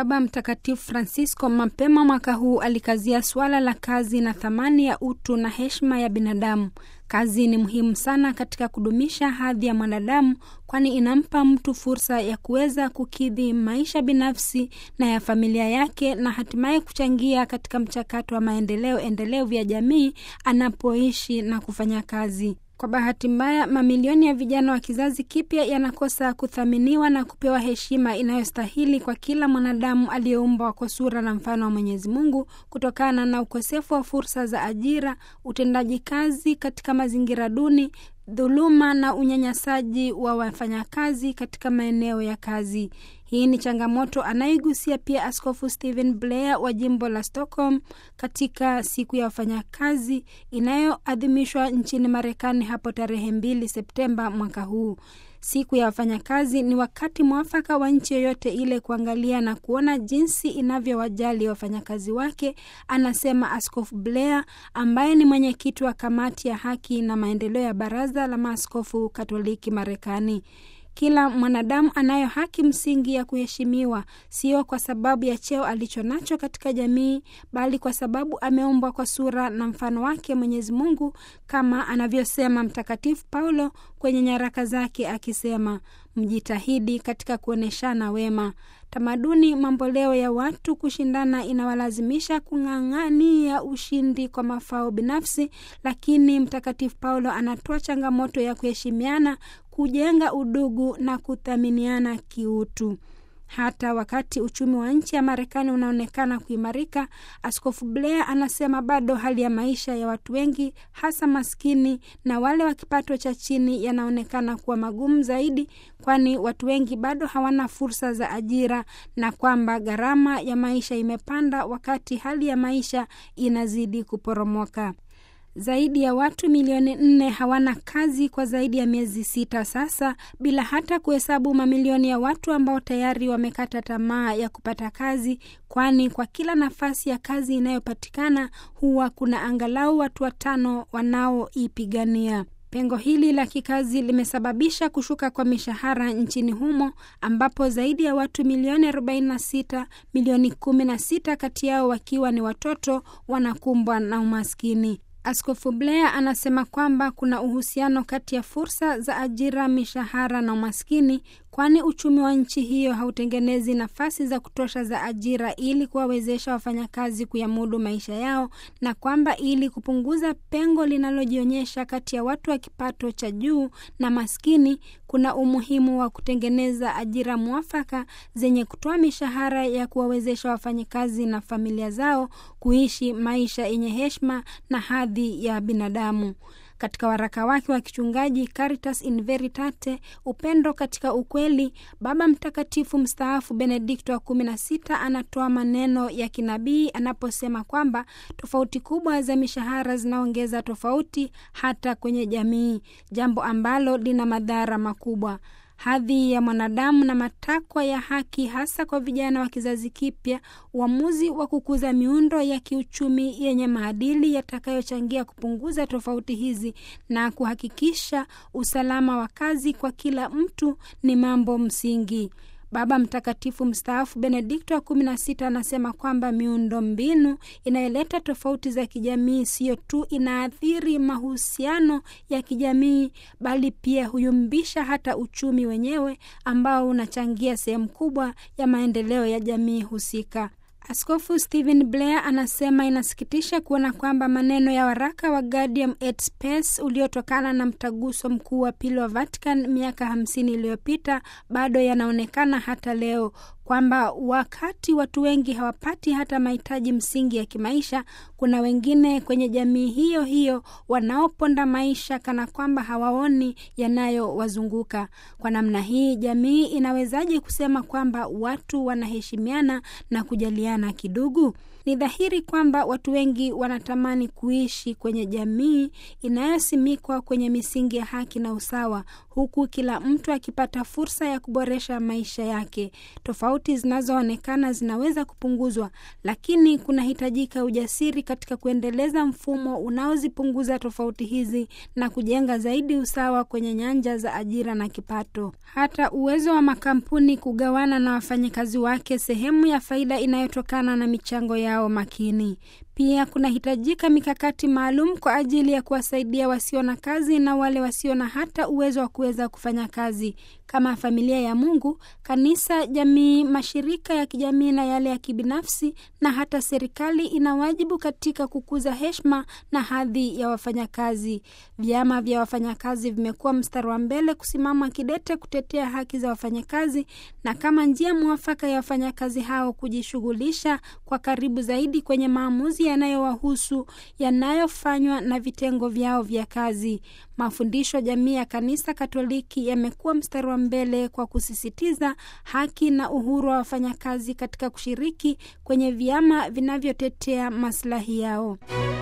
Baba Mtakatifu Francisco mapema mwaka huu alikazia suala la kazi na thamani ya utu na heshima ya binadamu. Kazi ni muhimu sana katika kudumisha hadhi ya mwanadamu, kwani inampa mtu fursa ya kuweza kukidhi maisha binafsi na ya familia yake na hatimaye kuchangia katika mchakato wa maendeleo endelevu ya jamii anapoishi na kufanya kazi. Kwa bahati mbaya, mamilioni ya vijana wa kizazi kipya yanakosa kuthaminiwa na kupewa heshima inayostahili kwa kila mwanadamu aliyeumbwa kwa sura na mfano wa Mwenyezi Mungu, kutokana na ukosefu wa fursa za ajira, utendaji kazi katika mazingira duni, dhuluma na unyanyasaji wa wafanyakazi katika maeneo ya kazi. Hii ni changamoto anayoigusia pia Askofu Stephen Blair wa jimbo la Stockholm katika siku ya wafanyakazi inayoadhimishwa nchini Marekani hapo tarehe mbili Septemba mwaka huu. Siku ya wafanyakazi ni wakati mwafaka wa nchi yoyote ile kuangalia na kuona jinsi inavyowajali wafanyakazi wake, anasema Askofu Blair ambaye ni mwenyekiti wa kamati ya haki na maendeleo ya Baraza la Maaskofu Katoliki Marekani. Kila mwanadamu anayo haki msingi ya kuheshimiwa, sio kwa sababu ya cheo alicho nacho katika jamii, bali kwa sababu ameumbwa kwa sura na mfano wake Mwenyezi Mungu, kama anavyosema Mtakatifu Paulo kwenye nyaraka zake akisema, mjitahidi katika kuonyeshana wema. Tamaduni mamboleo ya watu kushindana inawalazimisha kung'ang'ania ushindi kwa mafao binafsi, lakini Mtakatifu Paulo anatoa changamoto ya kuheshimiana, kujenga udugu na kuthaminiana kiutu. Hata wakati uchumi wa nchi ya Marekani unaonekana kuimarika, Askofu Blair anasema bado hali ya maisha ya watu wengi, hasa maskini na wale wa kipato cha chini, yanaonekana kuwa magumu zaidi, kwani watu wengi bado hawana fursa za ajira na kwamba gharama ya maisha imepanda wakati hali ya maisha inazidi kuporomoka. Zaidi ya watu milioni nne hawana kazi kwa zaidi ya miezi sita sasa, bila hata kuhesabu mamilioni ya watu ambao tayari wamekata tamaa ya kupata kazi, kwani kwa kila nafasi ya kazi inayopatikana huwa kuna angalau watu watano wanaoipigania. Pengo hili la kikazi limesababisha kushuka kwa mishahara nchini humo ambapo zaidi ya watu milioni 46, milioni 16 kati yao wakiwa ni watoto, wanakumbwa na umaskini. Askofu Blair anasema kwamba kuna uhusiano kati ya fursa za ajira, mishahara na umaskini, kwani uchumi wa nchi hiyo hautengenezi nafasi za kutosha za ajira ili kuwawezesha wafanyakazi kuyamudu maisha yao, na kwamba ili kupunguza pengo linalojionyesha kati ya watu wa kipato cha juu na maskini, kuna umuhimu wa kutengeneza ajira mwafaka zenye kutoa mishahara ya kuwawezesha wafanyakazi na familia zao kuishi maisha yenye heshima na hadhi ya binadamu. Katika waraka wake wa kichungaji Caritas in Veritate, upendo katika ukweli, Baba Mtakatifu mstaafu Benedikto wa kumi na sita anatoa maneno ya kinabii anaposema kwamba tofauti kubwa za mishahara zinaongeza tofauti hata kwenye jamii, jambo ambalo lina madhara makubwa hadhi ya mwanadamu na matakwa ya haki, hasa kwa vijana wa kizazi kipya, uamuzi wa kukuza miundo ya kiuchumi yenye maadili yatakayochangia kupunguza tofauti hizi na kuhakikisha usalama wa kazi kwa kila mtu ni mambo msingi. Baba Mtakatifu mstaafu Benedikto wa kumi na sita anasema kwamba miundo mbinu inayoleta tofauti za kijamii siyo tu inaathiri mahusiano ya kijamii, bali pia huyumbisha hata uchumi wenyewe ambao unachangia sehemu kubwa ya maendeleo ya jamii husika. Askofu Stephen Blair anasema inasikitisha kuona kwamba maneno ya waraka wa Gaudium et Spes uliotokana na mtaguso mkuu wa pili wa Vatican miaka hamsini iliyopita bado yanaonekana hata leo, kwamba wakati watu wengi hawapati hata mahitaji msingi ya kimaisha, kuna wengine kwenye jamii hiyo hiyo wanaoponda maisha kana kwamba hawaoni yanayowazunguka. Kwa namna hii, jamii inawezaje kusema kwamba watu wanaheshimiana na kujaliana kidugu? Ni dhahiri kwamba watu wengi wanatamani kuishi kwenye jamii inayosimikwa kwenye misingi ya haki na usawa, huku kila mtu akipata fursa ya kuboresha maisha yake. Tofauti zinazoonekana zinaweza kupunguzwa, lakini kunahitajika ujasiri katika kuendeleza mfumo unaozipunguza tofauti hizi na kujenga zaidi usawa kwenye nyanja za ajira na kipato. Hata uwezo wa makampuni kugawana na wafanyakazi wake sehemu ya faida inayotokana na michango yao makini. Pia kunahitajika mikakati maalum kwa ajili ya kuwasaidia wasio na kazi na wale wasio na hata uwezo wa kuweza kufanya kazi. Kama familia ya Mungu, kanisa, jamii, mashirika ya kijamii na yale ya kibinafsi na hata serikali ina wajibu katika kukuza heshima na hadhi ya wafanyakazi. Vyama vya wafanyakazi vimekuwa mstari wa mbele kusimama kidete kutetea haki za wafanyakazi na kama njia mwafaka ya wafanyakazi hao kujishughulisha kwa karibu zaidi kwenye maamuzi yanayowahusu yanayofanywa na vitengo vyao vya kazi. Mafundisho jamii ya Kanisa Katoliki yamekuwa mstari wa mbele kwa kusisitiza haki na uhuru wa wafanyakazi katika kushiriki kwenye vyama vinavyotetea maslahi yao.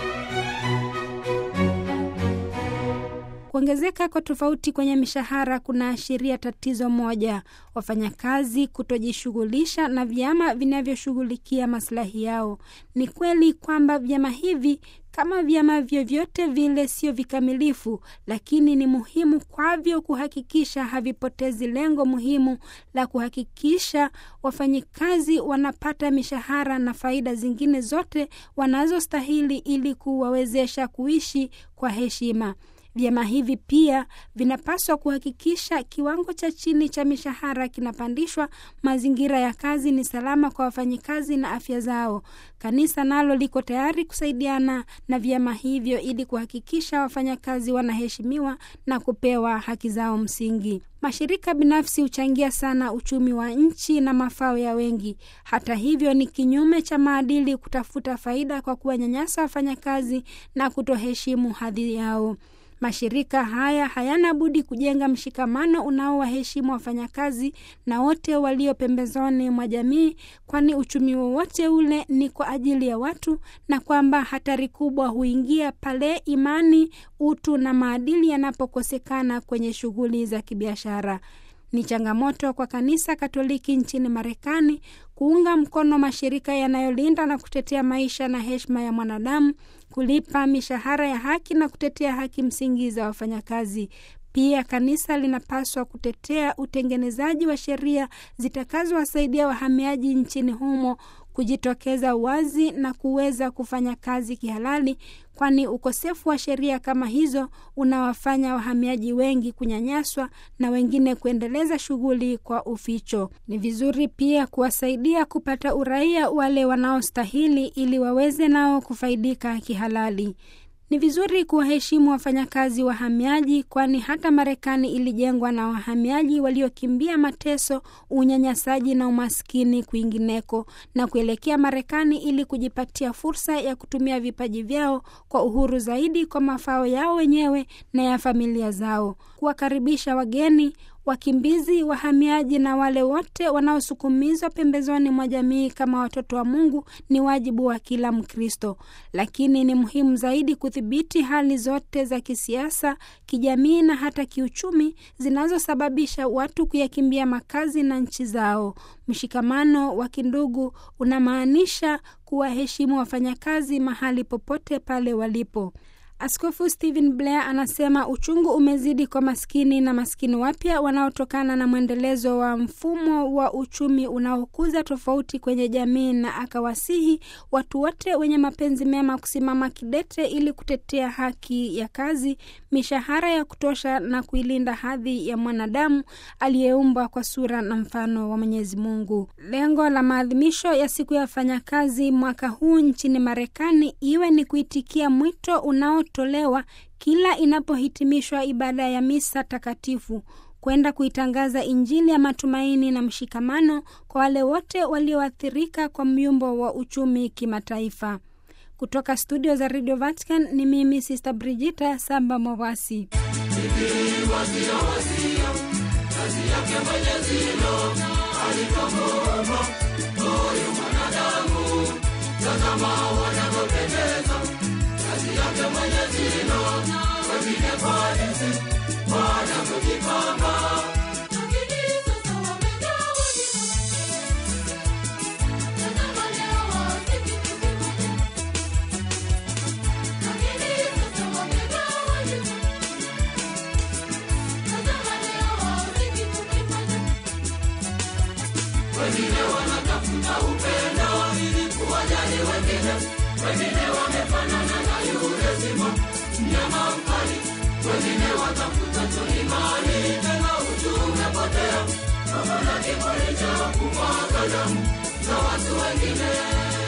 Kuongezeka kwa tofauti kwenye mishahara kunaashiria tatizo moja: wafanyakazi kutojishughulisha na vyama vinavyoshughulikia maslahi yao. Ni kweli kwamba vyama hivi kama vyama vyovyote vile sio vikamilifu, lakini ni muhimu kwavyo kuhakikisha havipotezi lengo muhimu la kuhakikisha wafanyikazi wanapata mishahara na faida zingine zote wanazostahili ili kuwawezesha kuishi kwa heshima. Vyama hivi pia vinapaswa kuhakikisha kiwango cha chini cha mishahara kinapandishwa, mazingira ya kazi ni salama kwa wafanyikazi na afya zao. Kanisa nalo liko tayari kusaidiana na vyama hivyo ili kuhakikisha wafanyakazi wanaheshimiwa na kupewa haki zao msingi. Mashirika binafsi huchangia sana uchumi wa nchi na mafao ya wengi. Hata hivyo, ni kinyume cha maadili kutafuta faida kwa kuwanyanyasa wafanyakazi na kutoheshimu hadhi yao. Mashirika haya hayana budi kujenga mshikamano unaowaheshimu wafanyakazi na wote walio pembezoni mwa jamii, kwani uchumi wowote ule ni kwa ajili ya watu, na kwamba hatari kubwa huingia pale imani, utu na maadili yanapokosekana kwenye shughuli za kibiashara. Ni changamoto kwa Kanisa Katoliki nchini Marekani kuunga mkono mashirika yanayolinda na kutetea maisha na heshima ya mwanadamu, kulipa mishahara ya haki na kutetea haki msingi za wafanyakazi. Pia kanisa linapaswa kutetea utengenezaji wa sheria zitakazowasaidia wahamiaji nchini humo kujitokeza wazi na kuweza kufanya kazi kihalali, kwani ukosefu wa sheria kama hizo unawafanya wahamiaji wengi kunyanyaswa na wengine kuendeleza shughuli kwa uficho. Ni vizuri pia kuwasaidia kupata uraia wale wanaostahili ili waweze nao kufaidika kihalali. Ni vizuri kuwaheshimu wafanyakazi wahamiaji, kwani hata Marekani ilijengwa na wahamiaji waliokimbia mateso, unyanyasaji na umaskini kwingineko na kuelekea Marekani ili kujipatia fursa ya kutumia vipaji vyao kwa uhuru zaidi kwa mafao yao wenyewe na ya familia zao. Kuwakaribisha wageni wakimbizi, wahamiaji na wale wote wanaosukumizwa pembezoni mwa jamii kama watoto wa Mungu ni wajibu wa kila Mkristo, lakini ni muhimu zaidi kudhibiti hali zote za kisiasa, kijamii na hata kiuchumi zinazosababisha watu kuyakimbia makazi na nchi zao. Mshikamano wa kindugu unamaanisha kuwaheshimu wafanyakazi mahali popote pale walipo. Askofu Stephen Blair anasema uchungu umezidi kwa maskini na maskini wapya wanaotokana na mwendelezo wa mfumo wa uchumi unaokuza tofauti kwenye jamii, na akawasihi watu wote wenye mapenzi mema kusimama kidete ili kutetea haki ya kazi, mishahara ya kutosha na kuilinda hadhi ya mwanadamu aliyeumbwa kwa sura na mfano wa Mwenyezi Mungu. Lengo la maadhimisho ya siku ya wafanyakazi mwaka huu nchini Marekani iwe ni kuitikia mwito unao tolewa kila inapohitimishwa ibada ya misa takatifu kwenda kuitangaza Injili ya matumaini na mshikamano kwa wale wote walioathirika kwa myumbo wa uchumi kimataifa. Kutoka studio za Radio Vatican ni mimi Sister Brigita Samba Mowasi. tazama wanavyopendeza kazi yake mwenyezi naona wengine kwa jinsi wanavyojipamba lakini sasa wamegawa tazama leo wasiki tukimoja lakini sasa wamegawa tazama leo wasiki tukimoja wengine wanatafuta upendo ili kuwajali wengine, wengine wamefanana na yule simba mnyama mkali, wengine watafuta tu imani, tena utu umepotea, kama na kiburi cha kumwaga damu za watu wengine.